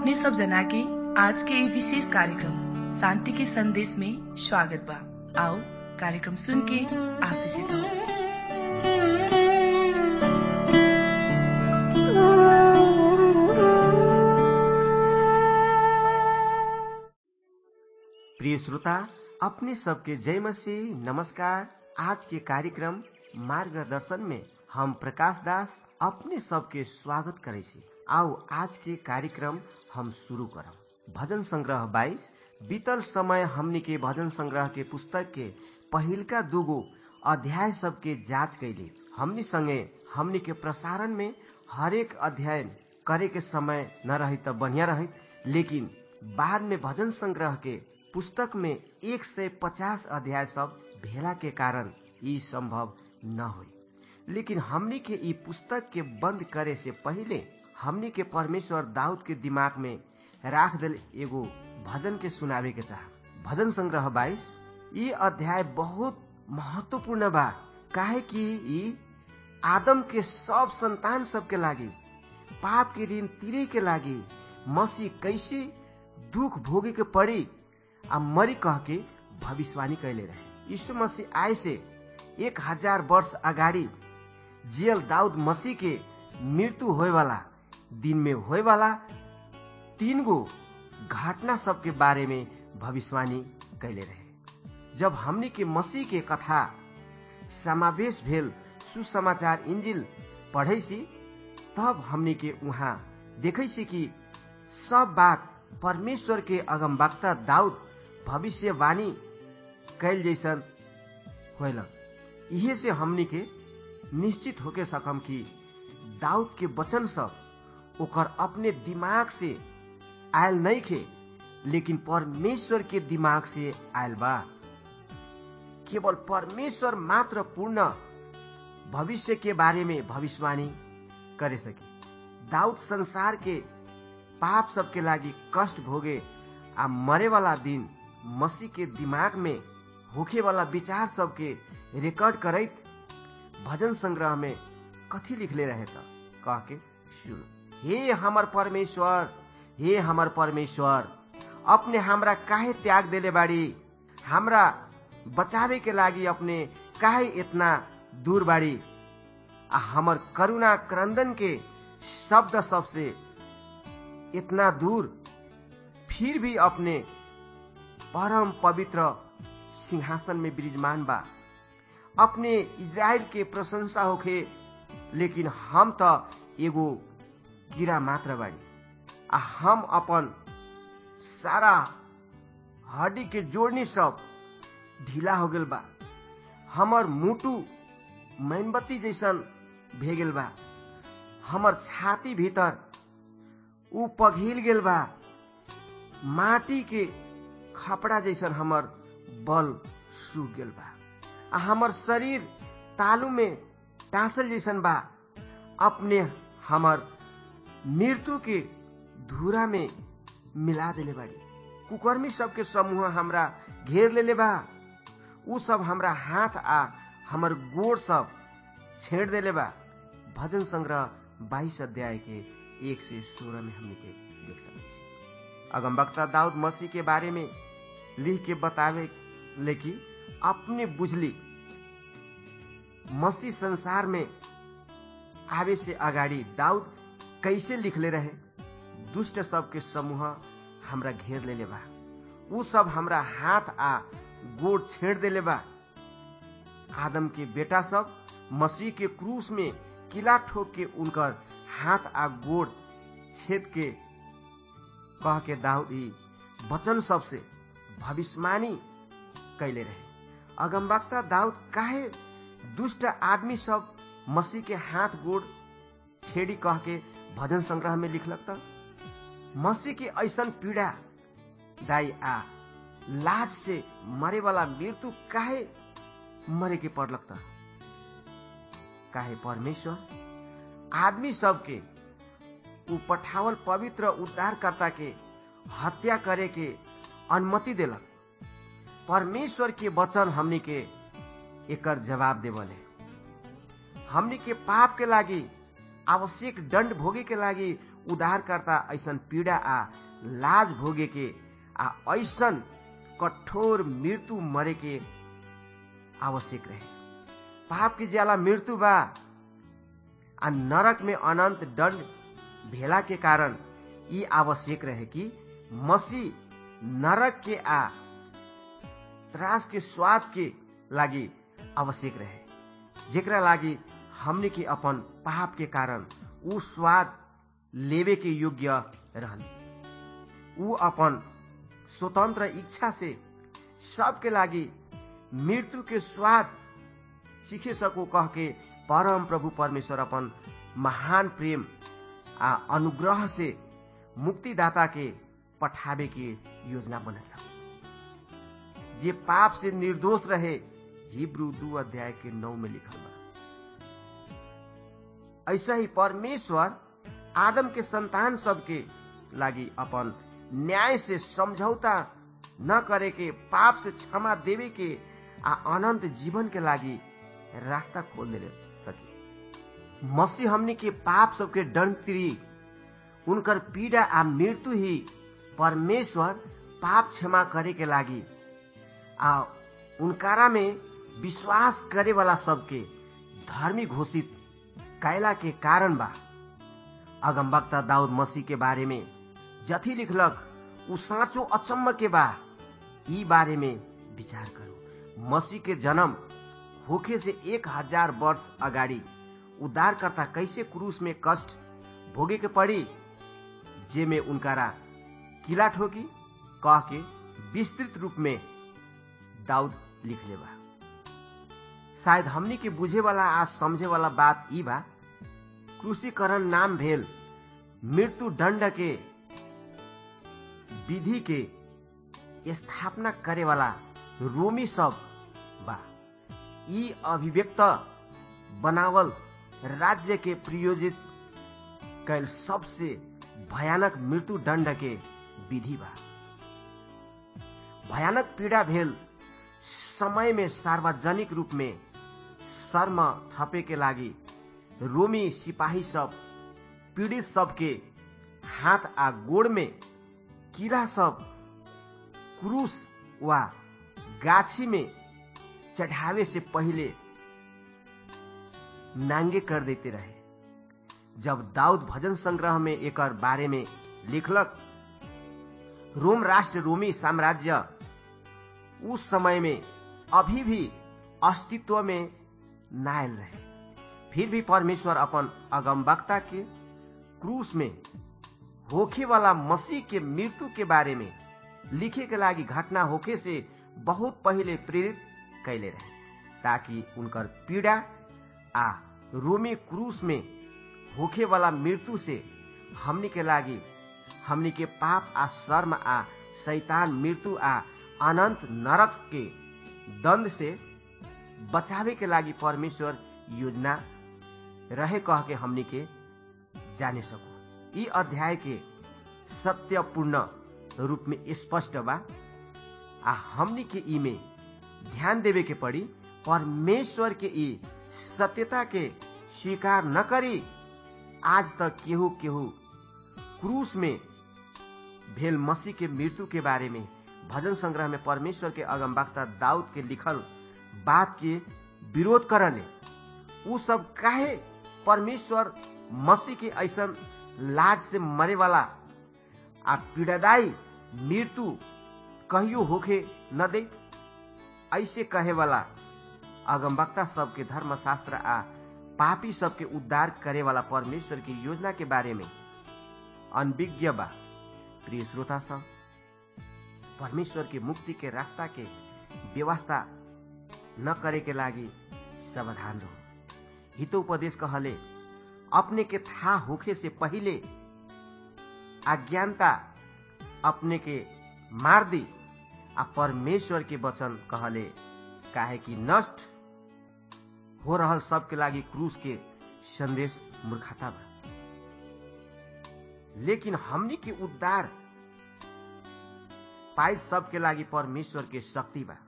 अपने सब जना के आज के ये विशेष कार्यक्रम शांति के संदेश में स्वागत बा आओ कार्यक्रम सुन के आशीषित हो प्रिय श्रोता अपने सबके जय मसीह नमस्कार आज के कार्यक्रम मार्गदर्शन में हम प्रकाश दास अपने सबके स्वागत करे छी आओ आज के कार्यक्रम हम शुरू करब भजन संग्रह 22 बीतल समय हमनी के भजन संग्रह के पुस्तक के पहिलका दूगो अध्याय सबके जांच कैली हमनी संगे हमनी के प्रसारण में हरेक अध्ययन करे के समय न रही त बढ़िया रही लेकिन बाद में भजन संग्रह के पुस्तक में एक सय पचास अध्याय सब भेला के कारण ई संभव न हुई लेकिन हमनी के ई पुस्तक के बंद करे से पहले हमनी के परमेश्वर दाऊद के दिमाग में राख दिल एगो भजन के सुनावे के चाह भजन संग्रह 22 ई अध्याय बहुत महत्वपूर्ण बा काहे कि ई आदम के सब संतान सबके लागी पाप के ऋण तीरे के लागी मसीह कैसे दुख भोगे के पड़ी आ मरी कह के भविष्यवाणी कैले रहे यीशु मसीह आए से एक हजार वर्ष अगाडि जियल दाऊद मसीह के मृत्यु होए वाला दिन में होए वाला तीन गो घटना सबके बारे में भविष्यवाणी कैले रहे जब हमनी के मसीह के कथा समावेश भेल सुसमाचार इंजिल पढ़ै सी तब हमनी के वहाँ देखै सी कि सब बात परमेश्वर के अगमवक्ता दाऊद भविष्यवाणी कैल जैसन होलक इहे से हमनी के निश्चित होके सकम कि दाऊद के वचन सब ओकर अपने दिमाग से आयल नहीं खे लेकिन परमेश्वर के दिमाग से आयल बा केवल परमेश्वर मात्र पूर्ण भविष्य के बारे में भविष्यवाणी करे सके दाऊद संसार के पाप सबके लागि कष्ट भोगे आ मरे वाला दिन मसीह के दिमाग में होखे वाला विचार सबके रिकॉर्ड करैत भजन संग्रह में कथी लिखले रहे त कह के सुनो हे हमर परमेश्वर हे हमर परमेश्वर अपने हमरा काहे त्याग देले बाड़ी हमरा बचावे के लागि अपने काहे इतना दूर बाड़ी आ हमर करुणा क्रंदन के शब्द सबसे इतना दूर फिर भी अपने परम पवित्र सिंहासन में विराजमान बा अपने इज़राइल के प्रशंसा होखे लेकिन हम त एगो कीड़ा मात्र बाड़ी आ हम अपन सारा हड्डी के जोड़नी सब ढीला हो गेल बा हमर मुटु मोमबत्ती जैसन भे गेल बा हमर छाती भीतर उ पघिल गेल बा माटी के खपड़ा जैसन हमर बल सूख गेल बा आ हमर शरीर तालू में टासल जैसन बा अपने हमर मृत्यु के धूरा में मिला देले बाड़ी कुकर्मी सबके समूह हमरा घेर लेले बा उ सब हमरा हाथ आ हमर गोड़ सब छेड़ देले बा भजन संग्रह बाईस अध्याय के एक से सोलह में हमने के देख सके अगमबक्ता दाऊद मसीह के बारे में लिख के बतावे लेकिन अपने बुझली मसीह संसार में आवे से अगाडि दाऊद कैसे लिखले रहे दुष्ट सबके समूह हमरा घेर लेले बा उ सब हमरा हाथ आ गोड़ छेड़ देले बा आदम के बेटा सब मसीह के क्रूस में किला ठोक के उनकर हाथ आ गोड़ छेद के कह के दाऊद ई वचन सबसे भविष्यवाणी कैले रहे अगमवक्ता दाऊद काहे दुष्ट आदमी सब मसीह के हाथ गोड़ छेड़ी कह के भजन संग्रह में लिखलक त मसीह के ऐसन पीड़ा दाई आ लाज से मरे वाला मृत्यु काहे मरे के पड़लक त काहे परमेश्वर आदमी सबके उ पठावल पवित्र उद्धारकर्ता के हत्या करे के अनुमति देलक परमेश्वर के वचन हमनी के एकर जवाब देवले हमनी के पाप के लागी आवश्यक दंड भोगे के लागि उद्धारकर्ता ऐसन पीड़ा आ लाज भोगे के आ ऐसन कठोर मृत्यु मरे के आवश्यक रहे पाप की ज्याला मृत्यु बा आ नरक में अनंत दंड भेला के कारण ई आवश्यक रहे कि मसीह नरक के आ त्रास के स्वाद के लागि आवश्यक रहे जेकरा लागि हमने के अपन पाप के कारण ऊ स्वाद लेवे के योग्य रहने ऊ अपन स्वतंत्र इच्छा से सबके लागि मृत्यु के स्वाद सीखे सको कह के परम प्रभु परमेश्वर अपन महान प्रेम आ अनुग्रह से मुक्तिदाता के पठावे के योजना बनल जे पाप से निर्दोष रहे हिब्रू दू अध्याय के नौ में लिखल बा ऐसा ही परमेश्वर आदम के संतान सबके लागी अपन न्याय से समझौता न करे के पाप से क्षमा देवे के आ अनंत जीवन के लागी रास्ता खोल दे सके मसीह हमने के पाप सबके दंड तिरी उनकर पीड़ा आ मृत्यु ही परमेश्वर पाप क्षमा करे के लागी आ उनकारा में विश्वास करे वाला सबके धर्मी घोषित कैला के कारण बा अगमबक्ता दाऊद मसीह के बारे में जथी लिखलक उ साँचो अचम्म के बा ई बारे में विचार करू मसीह के जन्म होखे से एक हजार वर्ष अगाडि उद्धारकर्ता कैसे क्रूस में कष्ट भोगे के पड़ी जे में उनकारा किला ठोकी कह के विस्तृत रूप में दाऊद लिख ले बा शायद हमनी के बुझे वाला आ समझे वाला बात ई बा क्रूसीकरण नाम भेल मृत्यु दंड के विधि के स्थापना करे वाला रोमी सब बा ई अभिव्यक्त बनावल राज्य के प्रयोजित कैल सबसे भयानक मृत्यु दंड के विधि बा भयानक पीड़ा भेल समय में सार्वजनिक रूप में शर्म थपे के लागि रोमी सिपाही सब पीड़ित सबके हाथ आ गोड़ में कीड़ा सब क्रूस वा गाछी में चढ़ावे से पहले नांगे कर देते रहे जब दाऊद भजन संग्रह में एक बारे में लिखलक रोम राष्ट्र रोमी साम्राज्य उस समय में अभी भी अस्तित्व में नायल रहे फिर भी परमेश्वर अपन अगमवक्ता के क्रूस में होखे वाला मसीह के मृत्यु के बारे में लिखे के लागी घटना होखे से बहुत पहले प्रेरित कैले रहे ताकि उनकर पीड़ा आ रोमी क्रूस में होखे वाला मृत्यु से हमनी के लागी हमनी के पाप आ शर्म आ शैतान मृत्यु आ अनंत नरक के दंड से बचावे के लागी परमेश्वर योजना रहे कह के हमनी के जाने सको ई अध्याय के सत्यपूर्ण रूप में स्पष्ट बा आ हमनी के ई में ध्यान देवे के पड़ी परमेश्वर के ई सत्यता के स्वीकार न करी आज तक केहू केहू क्रूस में भेल मसीह के मृत्यु के बारे में भजन संग्रह में परमेश्वर के अगमवक्ता दाऊद के लिखल बात के विरोध करले उ सब काहे परमेश्वर मसीह के ऐसा लाज से मरे वाला आ पीड़ादायी मृत्यु कहियो होखे न दे ऐसे कहे वाला अगमवक्ता सबके धर्मशास्त्र आ पापी सबके उद्धार करे वाला परमेश्वर की योजना के बारे में अनविज्ञ बा प्रिय श्रोता सब परमेश्वर के मुक्ति के रास्ता के व्यवस्था न करे के लागी सावधान रहो हितो उपदेश कहले अपने के था होखे से पहले अज्ञानता अपने के मार दी आ परमेश्वर के वचन कहले काहे कि नष्ट हो रहल सबके लागी क्रूस के संदेश मूर्खता बा लेकिन हमनी के उद्धार पाई सबके लागी परमेश्वर के शक्ति बा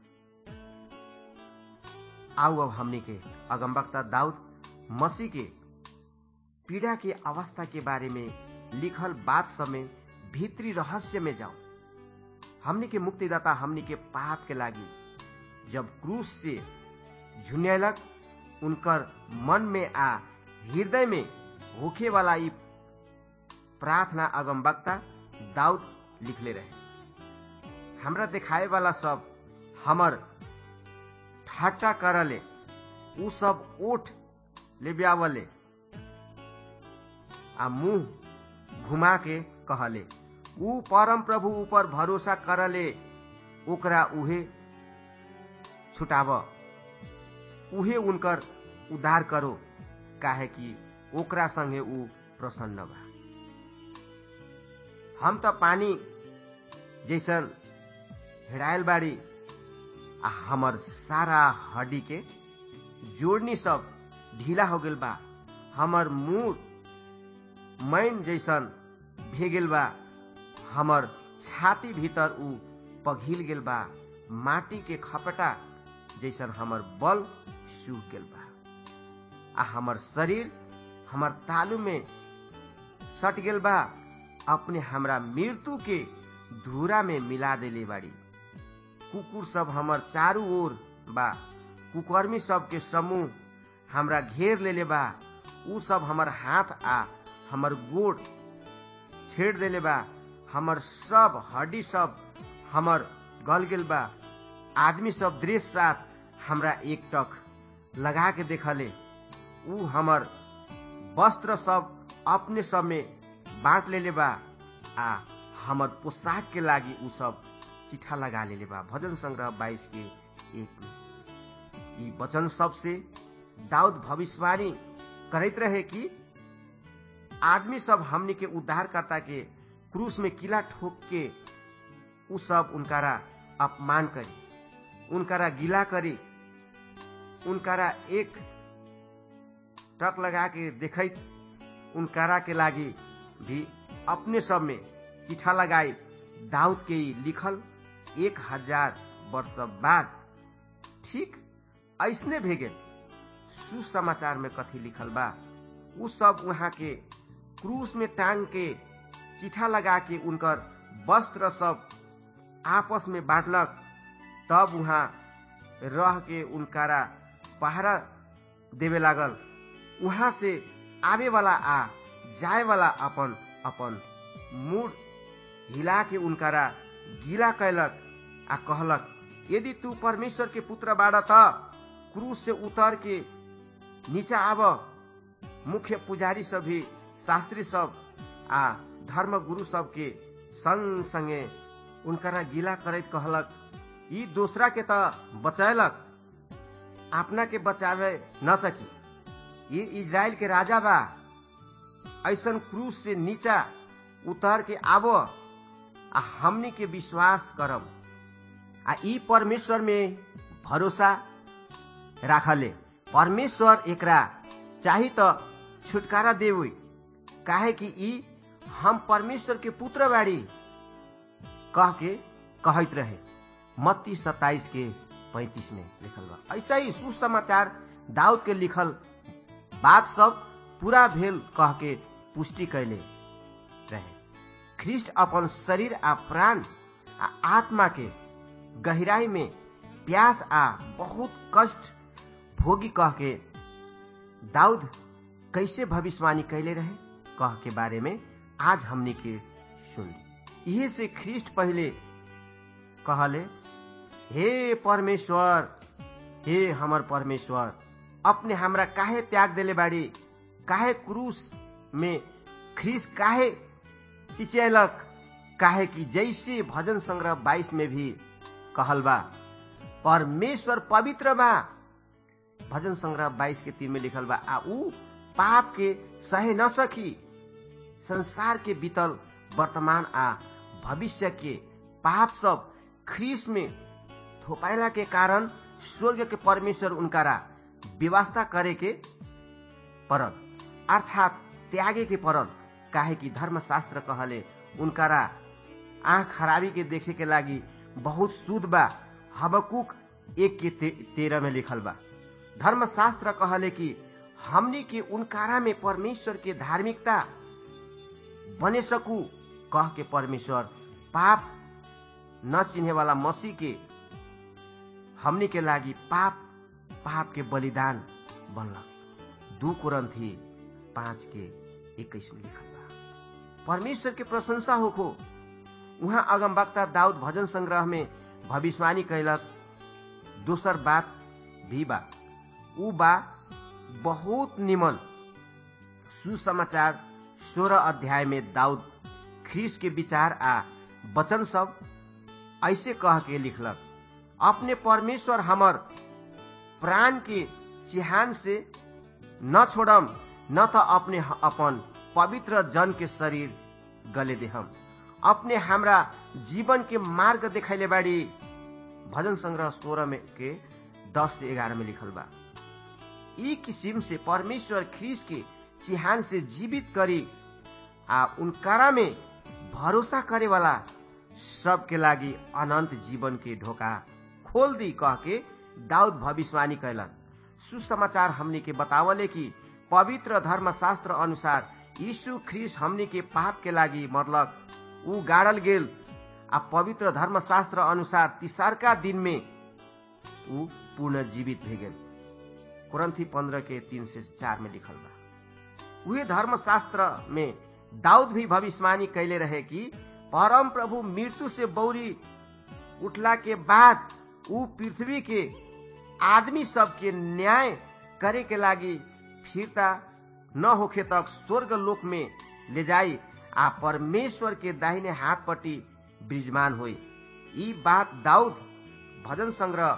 आओ अब हमनी के अगमबक्ता दाऊद मसीह के पीड़ा के अवस्था के बारे में लिखल बात सब में भीतरी रहस्य में जाओ हमनी के मुक्तिदाता हमनी के पाप के लागी जब क्रूस से झुन्यलक उनकर मन में आ हृदय में होखे वाला ई प्रार्थना अगमवक्ता दाऊद लिखले रहे हमरा देखाए वाला सब हमर ठाट्टा करले उ सब ओठ ले ब्यावले आ मुंह घुमा के कहले उ परम प्रभु ऊपर भरोसा करले ओकरा उहे छुटाव उहे उनकर उद्धार करो काहे कि ओकरा संगे उ प्रसन्न बा हम त पानी जैसन हेरायल बाड़ी आ हमर सारा हड्डी के जोड़नी सब ढीला हो गेल बा हमर मुंह मैन जैसन भे गेल बा हमर छाती भीतर उ पघिल गेल बा माटी के खपटा जैसन हमर बल सूख गेल बा आ हमर शरीर हमर तालू में सट गेल बा अपने हमरा मृत्यु के धूरा में मिला देले बाड़ी कुकुर सब हमर चारू ओर बा कुकर्मी सब के समूह हमरा घेर लेले बा उ सब हमर हाथ आ हमर गोड़ छेड़ देले बा हमर सब हड्डी सब हमर गल गेल बा आदमी सब दृश्य साथ हमरा एक टक लगा के देखले उ हमर वस्त्र सब अपने सब में बांट लेले बा आ हमर पोशाक के लागी उ सब चिठा लगा लेले बा भजन संग्रह बाईस के एक में ई वचन सबसे दाऊद भविष्यवाणी करैत रहे कि आदमी सब हमनी के उद्धारकर्ता के क्रूस में किला ठोक के उ सब उनकारा अपमान करी उनकारा गिला करी उनकारा एक टक लगा के देखैत उनकारा के लागी भी अपने सब में चिठा लगाई दाऊद के लिखल एक हजार वर्ष बाद ठीक ऐसने भेगे सुसमाचार में कथी लिखल बा उ सब वहां के क्रूस में टांग के चिठा लगा के उनकर वस्त्र सब आपस में बांटलक तब वहां रह के उनकारा पहरा देवे लागल वहां से आवे वाला आ जाए वाला अपन अपन मूड हिला के उनकारा गीला कैलक आ कहलक यदि तू परमेश्वर के पुत्र बाड़ त क्रूस से उतर के नीचा आब मुख्य पुजारी सब भी शास्त्री सब आ धर्म गुरु सब के संग संगे उनकरा गीला करैत कहलक ई दूसरा के त बचैलक अपना के बचावे न सकी ये इज़राइल के राजा बा ऐसन क्रूस से नीचा उतर के आबो आ हमनी के विश्वास करब आ ई परमेश्वर में भरोसा राखले परमेश्वर एकरा चाही त छुटकारा देवे काहे कि ई हम परमेश्वर के पुत्र बाड़ी कह के कहत रहे मत्ती सत्ताईस के पैंतीस में लिखल बा ऐसा ही सुसमाचार दाऊद के लिखल बात सब पूरा भेल कह के पुष्टि कैले रहे ख्रिस्ट अपन शरीर आ प्राण आ आत्मा के गहराई में प्यास आ बहुत कष्ट भोगी कह के दाऊद कैसे भविष्यवाणी कैले रहे कह के बारे में आज हमने के सुन यही से ख्रिस्ट पहले कहले हे परमेश्वर हे हमर परमेश्वर अपने हमरा काहे त्याग देले बाड़ी काहे क्रूस में ख्रिस काहे चिचैलक काहे कि जैसे भजन संग्रह 22 में भी कहल बा परमेश्वर पवित्र बा भजन संग्रह 22 के तीन में लिखल बा आ ऊ पाप के सहे न सकी संसार के बीतल वर्तमान आ भविष्य के पाप सब ख्रीस में थोपाइला के कारण स्वर्ग के परमेश्वर उनकारा व्यवस्था करे के परल अर्थात त्यागे के परल काहे कि धर्मशास्त्र कहले उनकारा आँख खराबी के देखे के लागी बहुत शुद्ध बा हबकुक एक के ते, तेरह में लिखल बा धर्मशास्त्र कहले कि हमनी के उनकारा में परमेश्वर के धार्मिकता बने सकू कह के परमेश्वर पाप न चिन्हे वाला मसीह के हमनी के लागी पाप पाप के बलिदान बनलक दू कुरंथी पाँच के इक्कीस में लिखल बा परमेश्वर के प्रशंसा होखो उहाँ अगमवक्ता दाऊद भजन संग्रह में भविष्यवाणी कैलक दोसर बात भी बा ऊ बा बहुत निमन सुसमाचार सोलह अध्याय में दाऊद ख्रीस के विचार आ वचन सब ऐसे कह के लिखलक अपने परमेश्वर हमर प्राण के चिहान से न छोड़म न तो अपने अपन पवित्र जन के शरीर गले देहम अपने हमरा जीवन के मार्ग देखैले बाड़ी भजन संग्रह सोलह में के दस से ग्यारह में लिखल बा ई किसिम से परमेश्वर ख्रीस के चिहान से जीवित करी आ उनकारा में भरोसा करे वाला सबके लागि अनंत जीवन के ढोका खोल दी कह के दाऊद भविष्यवाणी कैलन सुसमाचार हमनी के बतावले कि पवित्र धर्मशास्त्र अनुसार यीशु ख्रीस हमनी के पाप के लागि मरलक ऊ गाड़ल गेल आ पवित्र धर्मशास्त्र अनुसार तिसारका दिन में ऊ पूर्ण जीवित भे गेल कुरंथी पंद्रह के तीन से चार में लिखल बा उहे धर्मशास्त्र में दाऊद भी भविष्यवाणी कैले रहे कि परम प्रभु मृत्यु से बौरी उठला के बाद ऊ पृथ्वी के आदमी सबके न्याय करे के लागी फिरता न होखे तक स्वर्ग लोक में ले जाई आ परमेश्वर के दाहिने हाथ पट्टी विराजमान होई ई बात दाऊद भजन संग्रह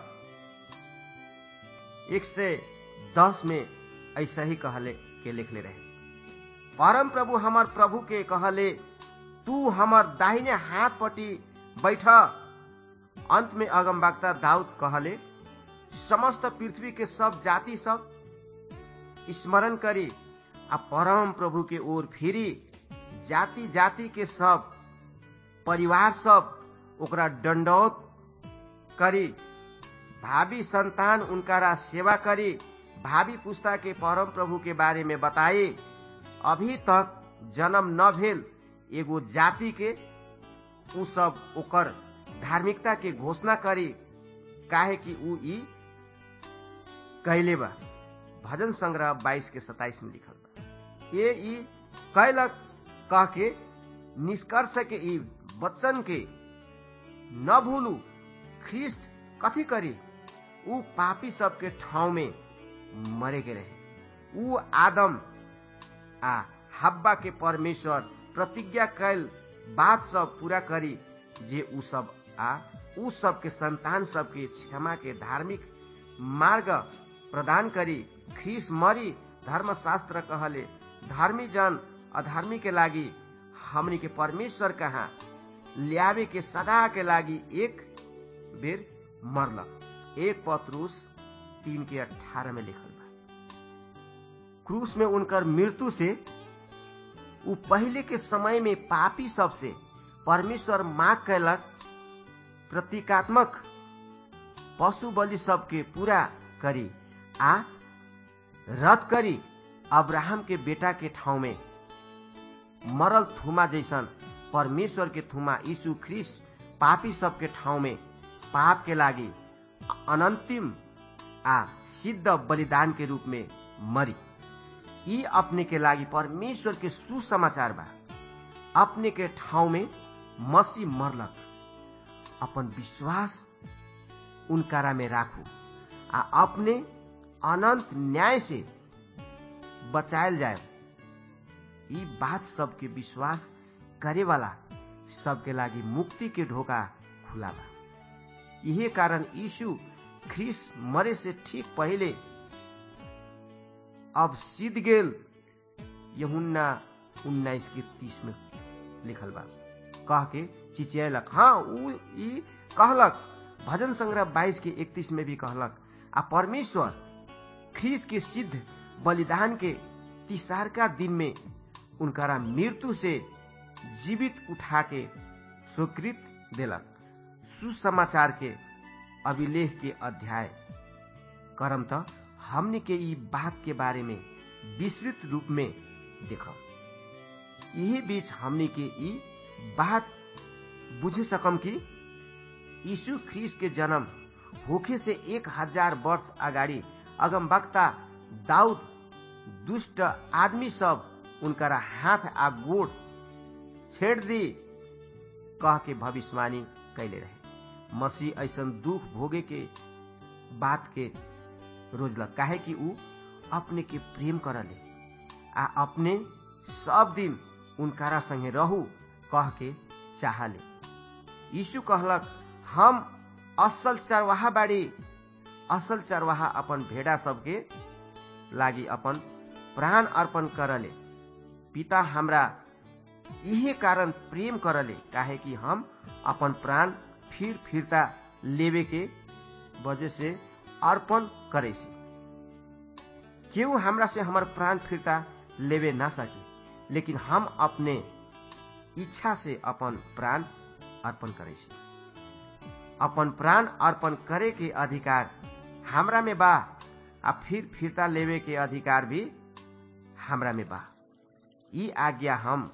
एक से दस में ऐसा ही कहले के लिखले रहे परम प्रभु हमर प्रभु के कहले तू हमर दाहिने हाथ पट्टी बैठ अंत में अगमवक्ता दाऊद कहले समस्त पृथ्वी के सब जाति सब स्मरण करी आ परम प्रभु के ओर फिरी जाति जाति के सब परिवार सब ओकरा दंडौत करी भावी संतान उनकारा सेवा करी भावी पुस्ता के परम प्रभु के बारे में बताए अभी तक जन्म न भेल एगो जाति के उ सब ओकर धार्मिकता के घोषणा करी काहे कि उ ई कैले बा भजन संग्रह 22 के 27 में लिखल बा ये ई कैलक कह के निष्कर्ष के ई वचन के न भूलू ख्रिस्ट कथी करी ऊ पापी सबके ठाउँ में मरे के रहे ऊ आदम आ हब्बा के परमेश्वर प्रतिज्ञा कैल बात सब पूरा करी जे ऊ सब आ ऊ सब के संतान सबके क्षमा के धार्मिक मार्ग प्रदान करी ख्रीस मरी धर्मशास्त्र कहले धर्मी जन अधर्मी के लागी हमनी के परमेश्वर कहा ल्यावे के सदा के लागी एक बेर मरलक एक पत्रुस तीन के अठारह में लिखल बा क्रूस में उनकर मृत्यु से उ पहले के समय में पापी सबसे परमेश्वर माग कैलक प्रतीकात्मक पशु बलि सबके पूरा करी आ रद्द करी अब्राहम के बेटा के ठाउँ में मरल थुमा जैसन परमेश्वर के थुमा यीशु ख्रिस्ट पापी सबके ठाउँ में पाप के लागी अनंतिम आ सिद्ध बलिदान के रूप में मरी यी अपने के लागी परमेश्वर के सुसमाचार बा अपने के ठाउँ में मसी मरलक अपन विश्वास उनकारा में राखू आ अपने अनंत न्याय से बचायल जाए ई बात सबके विश्वास करे वाला सबके लागी मुक्ति के ढोका खुला बा यही कारण यीशु ख्रिस मरे से ठीक पहले अब सिद्ध गेल यहुन्ना उन्नाइस के तीस में लिखल बा कह के चिचियलक हाँ ऊ ई कहलक भजन संग्रह बाईस के इकतीस में भी कहलक आ परमेश्वर ख्रीस के सिद्ध बलिदान के तिसारका दिन में उनकारा मृत्यु से जीवित उठा के स्वीकृत देलक सुसमाचार के अभिलेख के अध्याय करम त हमने के ई बात के बारे में विस्तृत रूप में देख यही बीच हमनी के ई बात बुझे सकम कि यीशु ख्रीस के जन्म होखे से एक हजार वर्ष अगाडि अगमवक्ता दाऊद दुष्ट आदमी सब उनकरा हाथ आ गोड़ छेड़ दी कह के भविष्यवाणी कैले रहे मसीह ऐसन दुख भोगे के बात के रोजलक काहे कि ऊ अपने के प्रेम करले आ अपने सब दिन उनकारा संगे रहू कह के चाहले यीशु कहलक हम असल चरवाहा बाड़ी असल चरवाहा अपन भेड़ा सबके लागि अपन प्राण अर्पण करले पिता हमरा इहे कारण प्रेम करले काहे कि हम अपन प्राण फिर फिरता लेवे के वजह से अर्पण करे छी केहू हमरा से हमर प्राण फिरता लेवे ना सकी लेकिन हम अपने इच्छा से अपन प्राण अर्पण करे छी अपन प्राण अर्पण करे के अधिकार हमरा में बा आ फिर फिरता लेवे के अधिकार भी हमरा में बा ई आज्ञा हम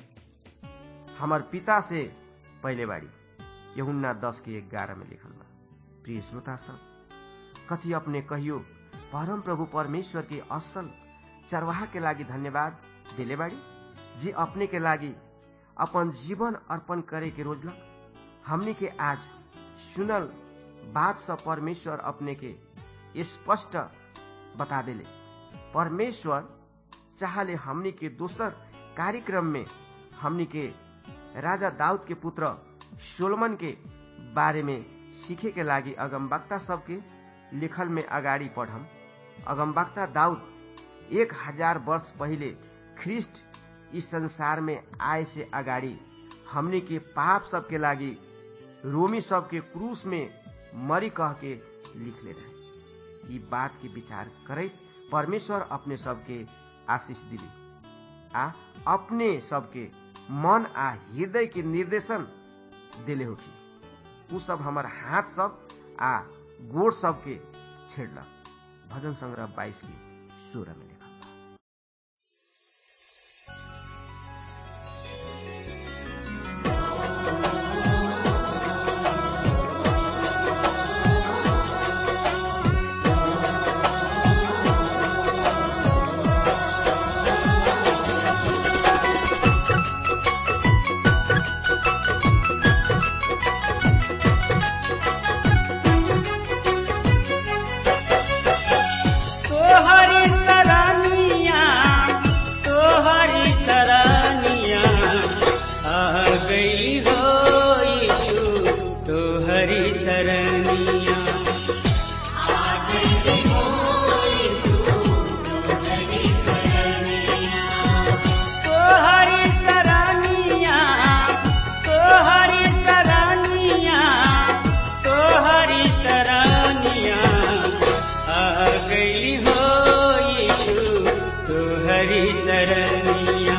हमर पिता से पहले बाड़ी यहुन्ना दस के ग्यारह में लिखल बा प्रिय श्रोता सब कथी अपने कहियो परम प्रभु परमेश्वर के असल चरवाहा के लागि धन्यवाद दिले बाड़ी जे अपने के लागि अपन जीवन अर्पण करे के रोजलक हमने के आज सुनल बात सब परमेश्वर अपने के स्पष्ट बता देले परमेश्वर चाहले हमनी के दोसर कार्यक्रम में हमनी के राजा दाऊद के पुत्र सोलमन के बारे में सीखे के लागि अगमवक्ता सबके लिखल में अगाडि पढ़म अगमवक्ता दाऊद एक हजार वर्ष पहिले ख्रिस्ट इस संसार में आए से अगाडि हमनी के पाप सबके लागि रोमी सबके क्रूस में मरी कह के लिखले रहे ई बात के विचार करैत परमेश्वर अपने सबके आशीष दिली आ अपने सबके मन आ हृदय के निर्देशन दिले होखी उ सब हमर हाथ सब आ गोड़ सबके छेड़लक भजन संग्रह बाईस के सोलह में लिखल बा तोहरी सरानिया तोहरी सरानिया आ गई हो यीशु तोहरी सरनिया तोहरी सरानिया तोहरी सरानिया तोहरी सरानिया आ गई हो यीशु तोहरी सरनिया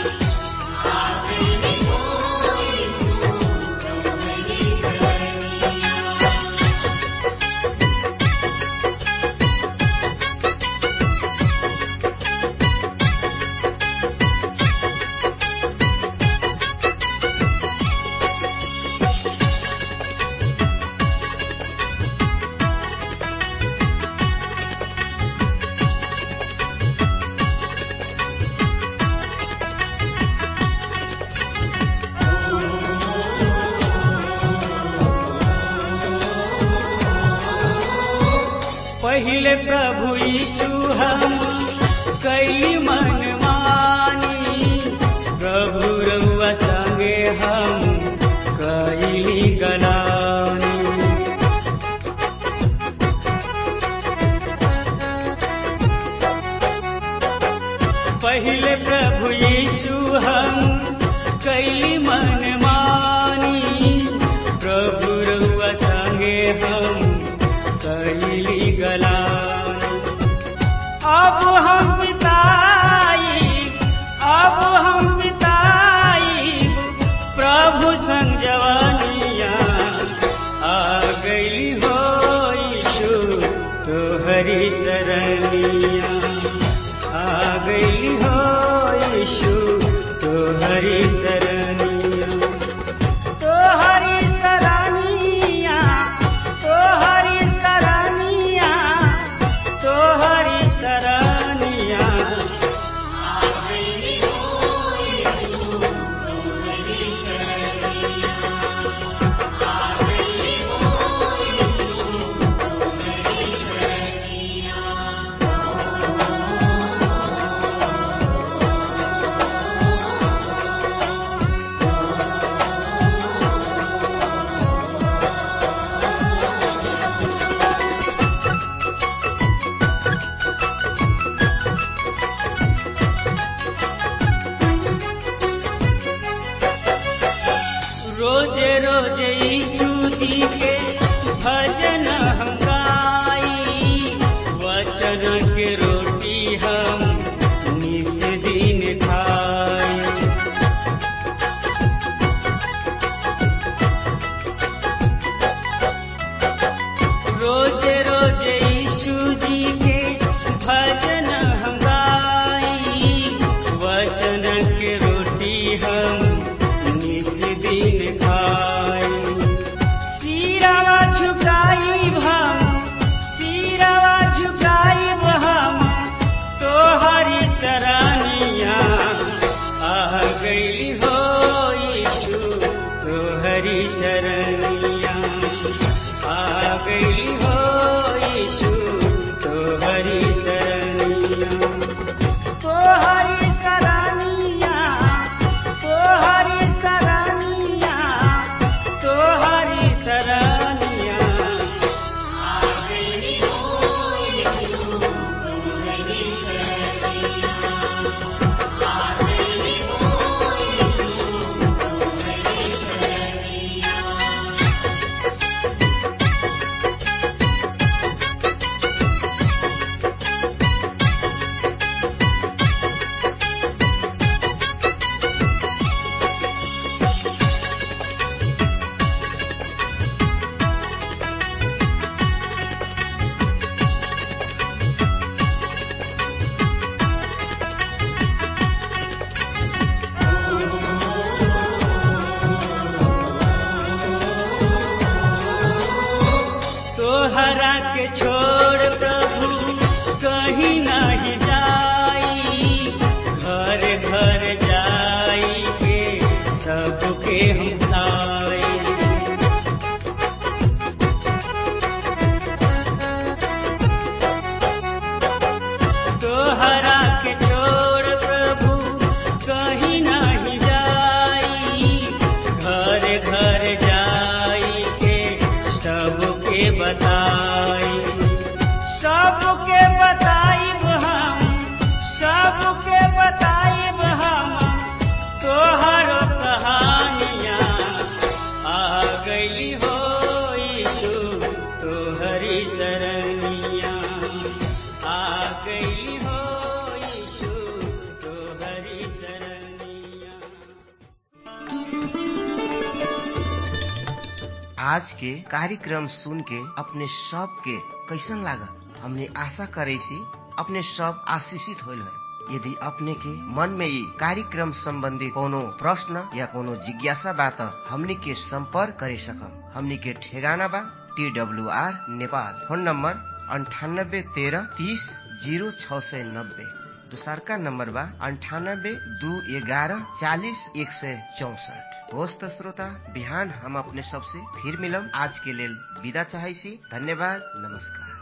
पहिले प्रभु यीशु हम कई मन मानी प्रभु रउआ संगे हम कईली गलानी पहिले प्रभु यीशु हम कई मन मानी प्रभु रउआ संगे हम कईली गलानी अब हम बिताई अब हम बिताई प्रभु संग जवानिया आ गई हो यीशु तोहरी सरनिया आ गई हो यीशु तो तोहरा के छोड़ प्रभु कहीं नहीं जाई घर घर जाई के सबके हम खाई तोहरा के छोड़ प्रभु कहीं नहीं जाई घर घर जाई के सबके बताई सबके बताइब हम सबके बताइब हम तोहर कहानियाँ आ गई हो यीशु तोहरी शरणिया आ गई हो यीशु तोहरी शरणिया आज के कार्यक्रम सुन के अपने सब के कैसन लागल हमने आशा करे सी अपने सब आशीषित होल है यदि अपने के मन में ये कार्यक्रम संबंधी कोनो प्रश्न या कोनो जिज्ञासा बा त हमनी के संपर्क करे सकम हमनी के ठेगाना बा T W R Nepal phone number अंठानब्बे तेरह तीस जीरो छ सय नब्बे दोसरका नम्बर बा अन्ठानब्बे दू एघारह चालिस एक सय चौसठ होस् त श्रोता बिहान हम अपने सबसे फिर मिलम आज के लेल विदा चाहै छी धन्यवाद नमस्कार